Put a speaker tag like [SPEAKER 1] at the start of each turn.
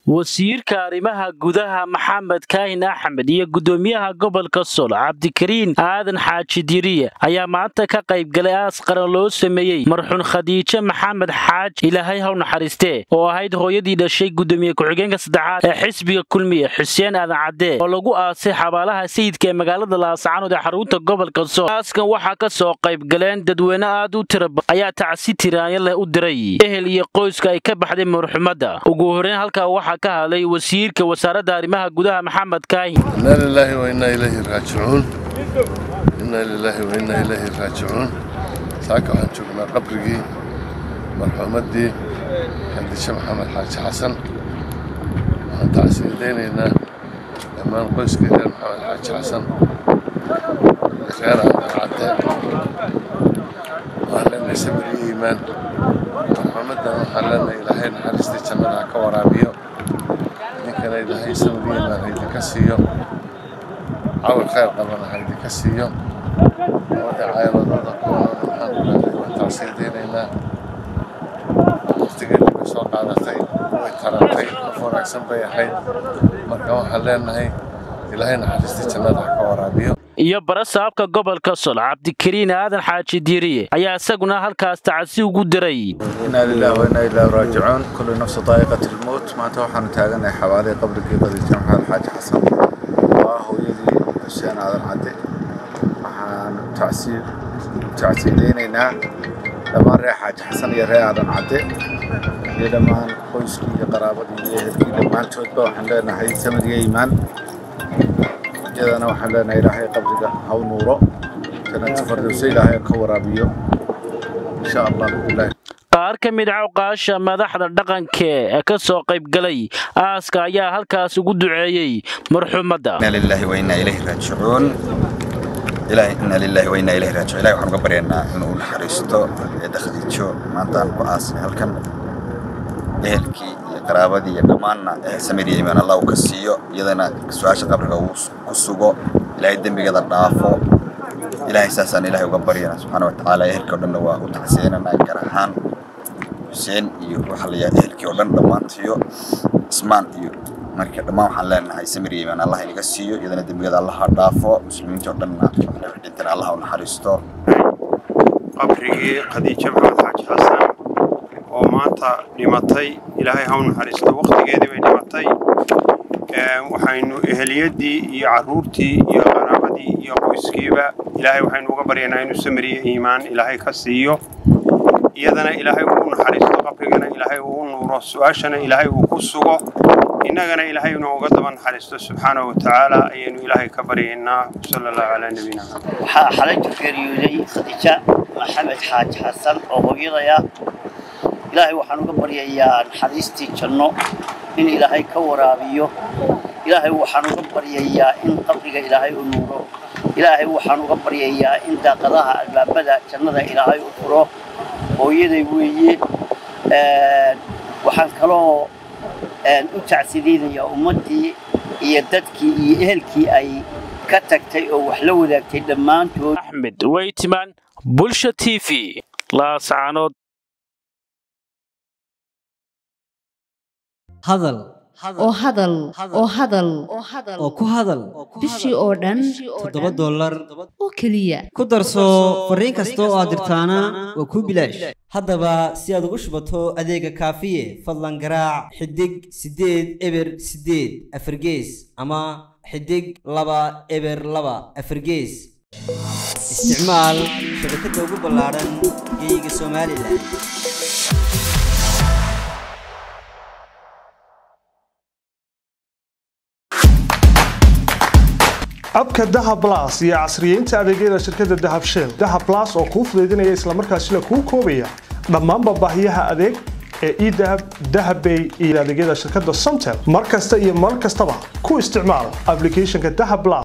[SPEAKER 1] wasiirka arrimaha gudaha maxamed kaahin axmed iyo guddoomiyaha gobolka sol cabdikariin aadan xaaji diriye ayaa maanta ka qayb galay aas qaran loo sameeyey marxuun khadiijo maxamed xaaj ilaahay haw naxariistee oo ahayd hooyadii dhashay guddoomiye ku-xigeenka saddexaad ee xisbiga kulmiye xuseen aadan cadde oo lagu aasay xabaalaha sayidka ee magaalada laascaanood ee xarunta gobolka sol aaskan waxaa ka soo qayb galeen dadweyne aad u tira badan ayaa tacsi tiraanya leh u diray ehel iyo qoyska ay ka baxday marxumadda ugu horreyn halkaa waxaa ka hadlay wasiirka wasaaradda arrimaha gudaha maxamed kaahin
[SPEAKER 2] inaa lilaahi wa innaa ilayhi raajicuun innaa lilaahi wa innaa ilayhi raajicuun saaka waxaan joognaa qabrigii marxuumaddii xadiishe maxamed xaaji xasan waxaan tacsiidaynaynaa dhammaan qoyskii reer maxamed xaaji xasan reer cadde waxaan leenahay sabir iyo iimaan marxuumaddan waxaan leenahay ilaahay naxariistii jannada ha ka waraabiyo ninkana ilaahay sabir iyo iimaan ha idinka siiyo cawil khayr qabana ha idinka siiyo labadii caayaladooda kuwanana maxaan ku leedahay waan tacsiidaynaynaa waqtigeedii bay soo qaadatay way tarantay qof wanaagsan bay ahayd marka waxaan leenahay ilaahay naxariistii jannada ha ka waraabiyo
[SPEAKER 1] iyo barasaabka gobolka sol cabdikariin aadan xaaji diiriye ayaa isaguna halkaas tacsi ugu diray
[SPEAKER 3] inaa lilahi wa innaa ilaahi raajicuun kullu nafsu daa'iqat ilmowt maanta waxaanu taaganahay xawaalihii qabrigii qadiijo maxamed xaaji xasan oo ah hooyadii xuseen aadan cadde waxaan tacsiidaynaynaa dhammaan reer xaaji xasan iyo reer aadan cadde iyo dhammaan qoyskii iyo qaraabadii iyo ehelkii dhammaantoodba waxaan leenahay samir iyo iimaan iyadana waxaan leenahay ilaahay qabriga haw nuuro janata fardowse ilaahay ka waraabiyo insha allah bilahi
[SPEAKER 1] qaar ka mid cawqaasha madaxda dhaqanka ee ka soo qaybgalay aaska ayaa halkaas ugu duceeyey marxuumadda
[SPEAKER 4] inna lillahi wa inna ilayhi raajicuun ilaahay inna lillahi wa inna ilayhi raajicuun ilaahay waxaan uga baryaynaa inuu naxariisto eedda khadiijo maanta aan ku aasnay halkan ehelkii iyo qaraabadii iyo dhammaanna samir iyo iimaan allah uu ka siiyo iyadana su-aasha qabriga uu ku sugo ilaahay dembigeeda dhaafo ilaahay saasaan ilaahay uga baryana subxaana watacaala ehelkii o dhanna waa u tacsiyanana gaar ahaan xuseen iyo waxaa la yahay ehelkii oo dhan dhammaantiyo ismaan iyo marka dhammaan waxaan leenahay samir iyo iimaan allah inaga siiyo iyadana dembigeeda allah ha dhaafo muslimiintii o dhanna dhintana allah u naxariisto
[SPEAKER 5] qabrigii khadiijo maxamed xaaji xasan oo maanta dhimatay ilaahay ha u naxariisto wakhtigeedii bay dhimatay waxaynu eheliyadii iyo carruurtii iyo qaraabadii iyo qoyskiiba ilaahay waxaynu uga baryaynaa inuu samiriyo iimaan ilaahay ka siiyo iyadana ilaahay uu naxariisto qabrigana ilaahay uu nuuro su-aashana ilaahay uu ku sugo innagana ilaahay inuu uga daba naxariisto subxaanahu watacaala ayaynu ilaahay ka baryaynaa sala allahu calaa nabiyina
[SPEAKER 6] waxaa xalaytu geeriyooday khadiija maxamed xaaji xasan oo hooyadaya ilaahay waxaan uga baryayaa naxariistii janno in ilaahay ka waraabiyo ilaahay waxaan uga baryayaa in qabriga ilaahay u nuuro ilaahay waxaan uga baryayaa in daaqadaha albaabada jannada ilaahay u furo hooyaday weeye waxaan kaloo u tacsidaynayaa ummaddii iyo dadkii iyo ehelkii ay ka tagtay oo wax la wadaagtay dhammaantood
[SPEAKER 1] axmed weytiman bulsha t v laascaanood
[SPEAKER 7] hadal
[SPEAKER 8] oo hadal oo hadal
[SPEAKER 7] oo ku hadal
[SPEAKER 8] bishii oo dhan
[SPEAKER 7] toddoba dollar
[SPEAKER 8] oo keliya
[SPEAKER 7] ku darso fariin kasta oo aad dirtaana waa kuu bilaash haddaba si aad ugu shubato adeega kaafiye fadlan garaac xidig siddeed eber siddeed afargees ama xidig laba eber laba afargees isticmaal shabakadda ugu ballaadhan geeyiga somalilan
[SPEAKER 9] abka dahab las iyo casriyeynta adeegyada shirkadda dahab shell dahab las oo kuu fudaydinaya islamarkaasina kuu koobaya dhammaanba baahiyaha adeeg ee edahab dahabbay iyo adeegyada shirkadda somtel mar kasta iyo mar kastaba ku isticmaal ablicathonka dahab las